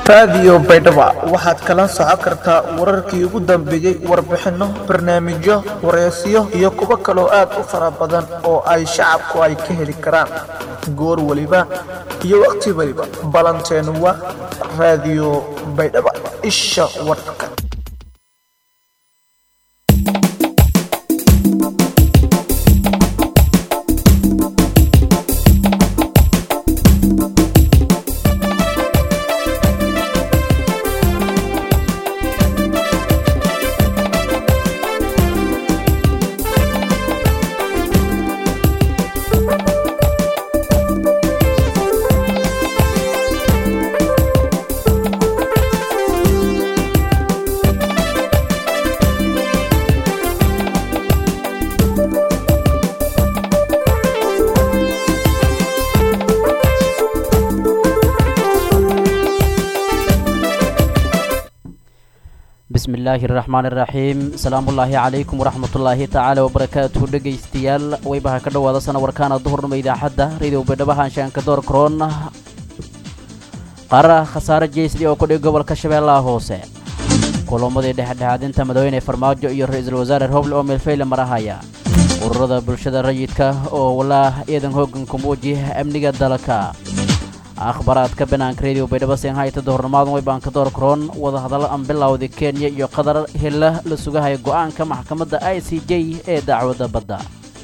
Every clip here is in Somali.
raadiyo baydhaba waxaad kala socon kartaa wararkii ugu dambeeyey warbixinno barnaamijyo wareysiyo iyo kuwo kaloo aad u fara badan oo ay shacabku ay ka heli karaan goor weliba iyo wakhti weliba ballanteenu waa raadiyo baydhaba isha warka bismillaahi raxmaan iraxiim salaamullaahi calaykum waraxmatullaahi tacaala wabarakaatuhu dhegaystayaal waybaha ka dhowaada sanawarkaana duhurnimo idaacadda radio baydhabo haanshaanka door karoon qaara khasaare jeysli oo kudhig gobolka shabeellaha hoose kulamadii dhexdhexaadinta madaxweyne farmaajo iyo ra-iisul wasaare roble oo meelfayle marahaya ururada bulshada rayidka oo walaa ciidan hooganka muuji amniga dalka akhbaraadka banaanka radio baydhabo senhayta dohornimaadan waybaanka door karoon wadahadallo aan bilowda kenya iyo qatar hilla la sugahaya go'aanka maxkamadda i c j ee dacwadda badda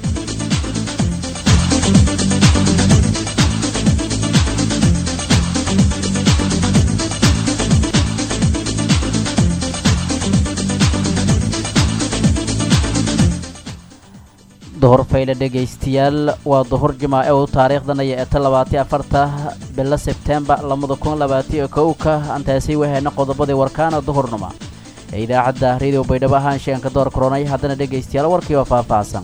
dohor fayle dhegaystayaal waa dohor jimaace u taariikhdanaya ee ta labaatiyo afarta bilo sebtembar labada kun labaatiyo kowka antaasi wahayna qodobadii warkaana duhurnima ee idaacadda radio baydhabo ahaanshaanka door koronay haddana dhegaystayaal warkii oo faahfaahsan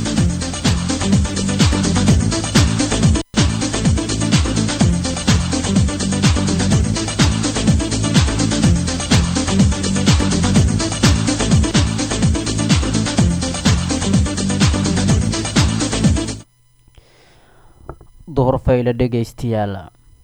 duhur fayle dhegaystayaal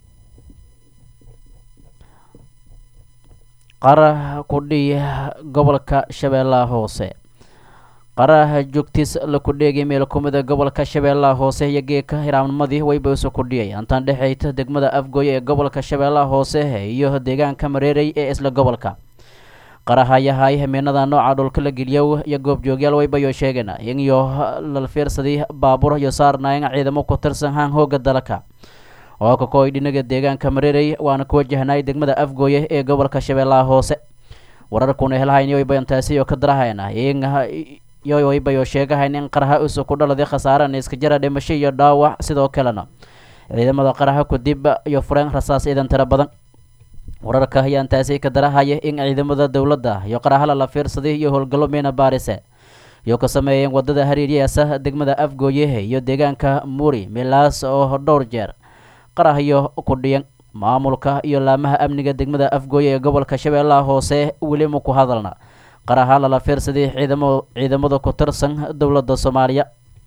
qaraha kudhii gobolka shabeellaha hoose qaraha joogtiis la kudheegay meel kumida gobolka shabeellaha hoose iyo geeka hiraamnimadii wayba isu kudhiyay antaan dhexayta degmada afgooye ee gobolka shabeellaha hoose iyo deegaanka mareerey ee isla gobolka qarahayahay hameenada nooca dhulka la geliyow iyo goobjoogyaal waybayo sheegeen iniyo lalfiirsadii baabuur iyo saarnayn ciidamo ku tirsan haan hooga dalka oo kakooy dhinaga deegaanka mareerey waana ku wajahnay degmada afgooye ee gobolka shabeellaha hoose wararkuna helhayn waybayantaasi oo ka darahayna yo waybayo sheegahayn in qaraha usu ku dhaladay khasaarana iska jara dhimasho iyo dhaawac sidoo kalena ciidamada qaraha kudib iyo fureen rasaas ciidan tiro badan wararka ayaan taasi ka darahaya in ciidamada dowladda iyo qarahala la fiirsaday iyo howlgallo meena baarise iyo ka sameeyeen wadada hariiryaasa degmada afgooye iyo deegaanka muuri milaas oo dhowr jeer qarahyo ku dhiyan maamulka iyo laamaha amniga degmada afgooye ee gobolka shabeellaha hoose weli ma ku hadalna qaraha lala fiirsaday ciidamo ciidamada ku tirsan dowladda soomaaliya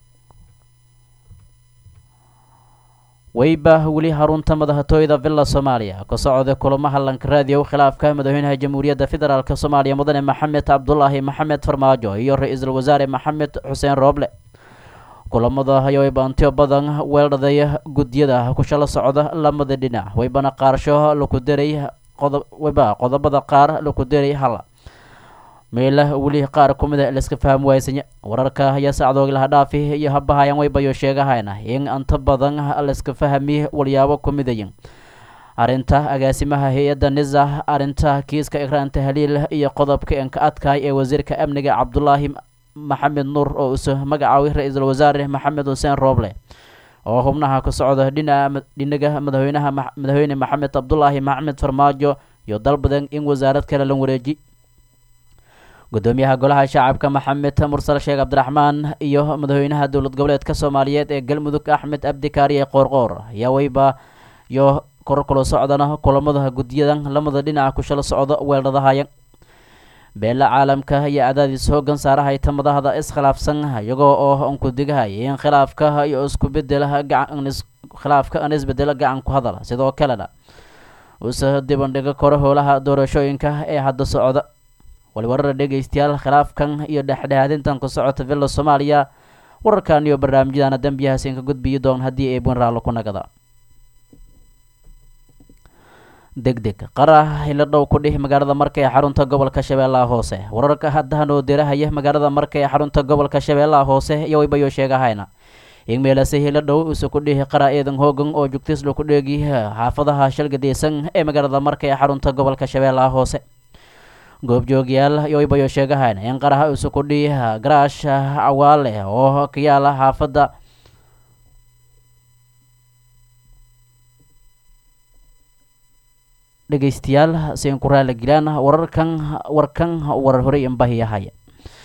weyba weli harunta madaxtooyada villa soomaaliya ka socda kulamaha lankaraadiyow khilaafka madaxweynaha jamhuuriyadda federaalk soomaaliya mudane maxamed cabdulaahi maxamed farmaajo iyo ra-iisul wasaare maxamed xuseen rooble kulamada ayaa waybaantiyo badan weeldhaday gudyada kushala socda lamada dhinac waybana qaarsho laku daray wayba qodobada qaar laku daray hala meela weli qaar ku mida laiska faham waysanya wararka ayaa sacdoog laha dhaafi iyo habahayaan waybayo sheegahayna in anta badan laiska fahmi walyaabo ku midayin arrinta agaasimaha hay-adda nisa arrinta kiiska ikraanta haliil iyo qodobka enka adkaay ee wasiirka amniga cabdulaahi maxamed nuur oo isu magacaaway ra-iisul wasaare maxamed xuseen rooble oo xubnaha ka socda dhinaga madaxweynaha madaxweyne maxamed cabdulaahi maxamed farmaajo iyo dalbadan in wasaarad kale la wareeji gudoomiyaha golaha shacabka maxamed mursal sheekh cabdiraxmaan iyo madaxweynaha dowlad goboleedka soomaaliyeed ee galmudug axmed abdikaariye qoorqoor ayaa weyba iyo kor kula socdana kulamada gudyadan lamada dhinaca kushala socdo weeldhadahaya beela caalamka iyo cadaadiis hoogan saarahayta madahda iskhilaafsan iyagoo oo unkudigahaya in khilaafka iyo isku bedela gacan khilaafka an isbedelo gacan ku hadala sidoo kalena uuse dibandhigo koro howlaha doorashooyinka ee hadda socda waliwarara dhegeystayaal khilaafkan iyo dhexdhexaadintan ku socota villa soomaaliya wararkan iyo barnaamijyadana dembiyahaas ka gudbiyi doon haddii ay bunraalo ku nagada deg deg qara hilo dhow ku dhih magaalada marka ee xarunta gobolka shabeellaha hoose wararka haddahan oo dirahaya magaalada marka ee xarunta gobolka shabeellaha hoose iyo waybayo sheegahayna in meelase hilo dhow use ku dhihi qara eedan hoogan oo jugtislo ku dheegi xaafadaha shalgadeysan ee magaalada marka ee xarunta gobolka shabeellaha hoose goobjoogyaal iyo waybayo sheegahayna in qaraha use ku dhihi garaash cawaale oo ka yaala xaafadda dhegeystayaal si ku raali gelaan wararkan warkan warar horey inbahiyahaya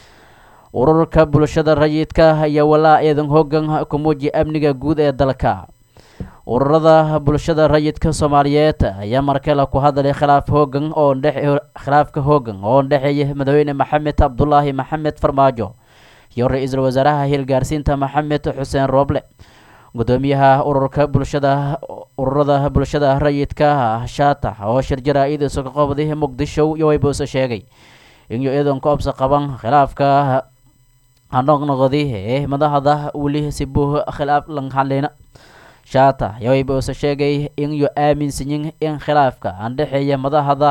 ururka bulshada rayidka ayaa walaa eedan hoogan ku muujiya amniga guud ee dalka ururada bulshada rayidka soomaaliyeed ayaa markale ku hadlay khilaaf hoogan oo dhex khilaafka hoogan oo dhexeeya madaxweyne maxamed cabdulaahi maxamed farmaajo iyo ra-iisul wasaaraha hilgaarsiinta maxamed xuseen rooble gudoomiyaha ururka bulshada ururada bulshada rayidka shaatax oo shir jaraa-id isuga qabday muqdisho iyo waybuuse sheegay inuu iidan ku obsa qaban khilaafka hanoqnoqdi ee madaxda weli si buuh khilaaf lanxalina shaatax iyo waybuuse sheegay inuu aaminsanyin in khilaafka andhexeeya madaxda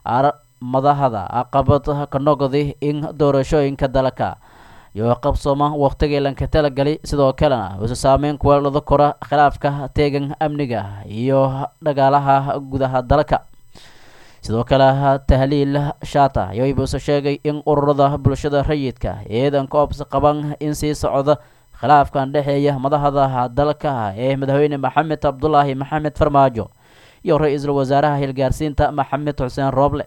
madaxda aqabad ka noqdi in doorashooyinka dalka iyo qabsooma waqtigii lanka talagalay sidoo kalena uuse saameyn kuweelada kora khilaafka teegan amniga iyo dhagaalaha gudaha dalka sidoo kale tahliil shaata yoybuuse sheegay in ururada bulshada rayidka eedan ka obsa qaban in sii socda khilaafkan dhexeeya madaxda dalka ee madaxweyne maxamed cabdulaahi maxamed farmaajo iyo ra-iisul wasaaraha hilgaarsiinta maxamed xuseen rooble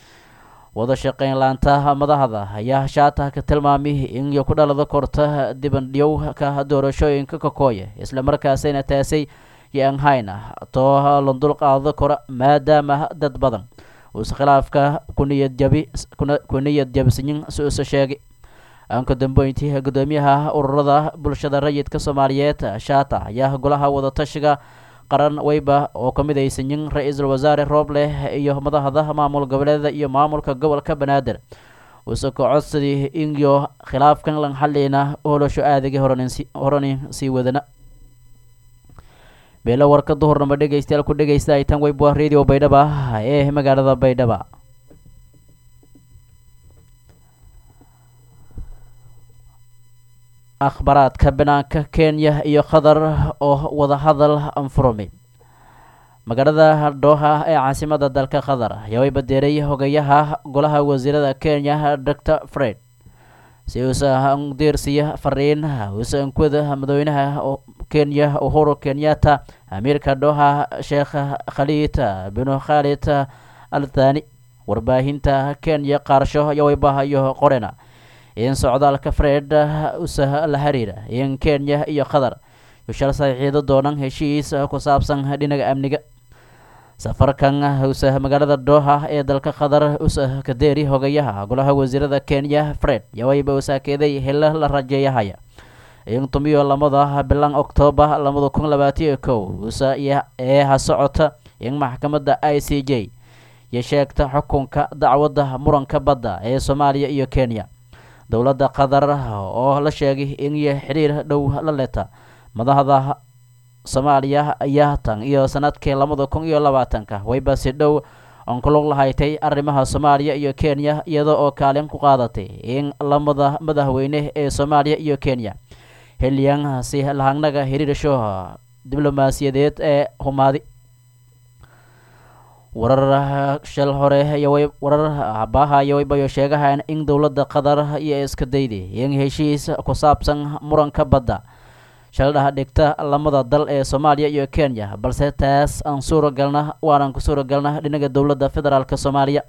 wada shaqeyn laanta madaxda ayaa shaata ka tilmaamay in iyo ku dhalada korta dibandhiyowka doorashooyinka kakooya islamarkaasina taasay yoan hayna too la dulqaado kora maadaama dad badan uuse khilaafka kuniyad jabi ku niyad jabsanyin si uuse sheegay aanka dambeyntii gudoomiyaha ururada bulshada rayidka soomaaliyeed shaata ayaa golaha wadatashiga qaran weyba oo ka midaysanyin ra-iisul wasaare rooble iyo madaxda maamul goboleeda iyo maamulka gobolka banaadir uuse ka codsadii inyo khilaafkan lan xalina olosho aadagii horani sii wadana beelo warka duhurnama dhegeystayaal ku dhegeysta ay tan weyba radio baydhaba ee magaalada baydhaba akhbaraadka banaanka kenya iyo qatar oo wadahadal anfurmi magaalada dooha ee caasimada dalka qatar ayaa way badeeray hogayaha golaha wasiirada kenya doctor fred si uusa diirsiya fariin uusa ankuwada madaxweynaha kenya uhuru kenyatta amiirka dooha sheekh khaliid binu khaalid al thani warbaahinta kenya qaarsho iyo waybahayo qorena in socdaalka fred usa la xiriira in kenya iyo qatar yushal saxiixdo doonan heshiis ku saabsan dhinaga amniga safarkan usa magaalada dooha ee dalka qatar usa kadeeri hogayaha golaha wasiirada kenya fred yawayba usaakeeday helo la rajeeyahaya in tumiyo lamada bilan oktoobar labada kun labaatiyo kow usa ee ha socota in maxkamadda i c j iyo sheegta xukunka dacwadda muranka badda ee soomaaliya iyo kenya dowladda qatar oo la sheegay in iyo xiriir dhow la leta madaxda soomaaliya ayaa tan iyo sanadkii labada kun iyo labaatanka wayba si dhow oon ku lug lahaytay arrimaha soomaaliya iyo kenya iyada oo kaalin ku qaadatay in lamada madaxweyne ee soomaaliya iyo kenya xilliyan si lahagnaga xiriirsho diblomaasiyadeed ee humaadi warar shal hore warar habaha iyo waybayo sheegahan in dowladda qatar iyo iska dayday in heshiis ku saabsan muranka badda shaldhaha dhigta lamada dal ee soomaaliya iyo kenya balse taas aan suuragalna waanan ku suuragalna dhinaga dowladda federaalk soomaaliya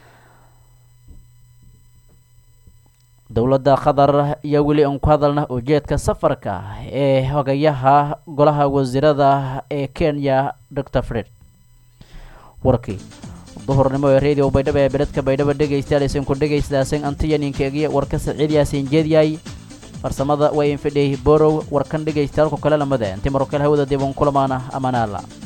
dowladda qatar iyo weli aan ku hadalna ujeedka safarka ee hogayaha golaha wasiirada ee kenya doctor fred warkii duhurnimo ee radio baydhabo ee beledka baydhabo dhegaystayaal isinku dhegaystaaseen antiyaninkeegiya warka saciid yaasiin jeedyaay farsamada waa infidhey borow warkan dhegaystayaalku kale lamade inti marokale hawada dib un kulamaana amaanaala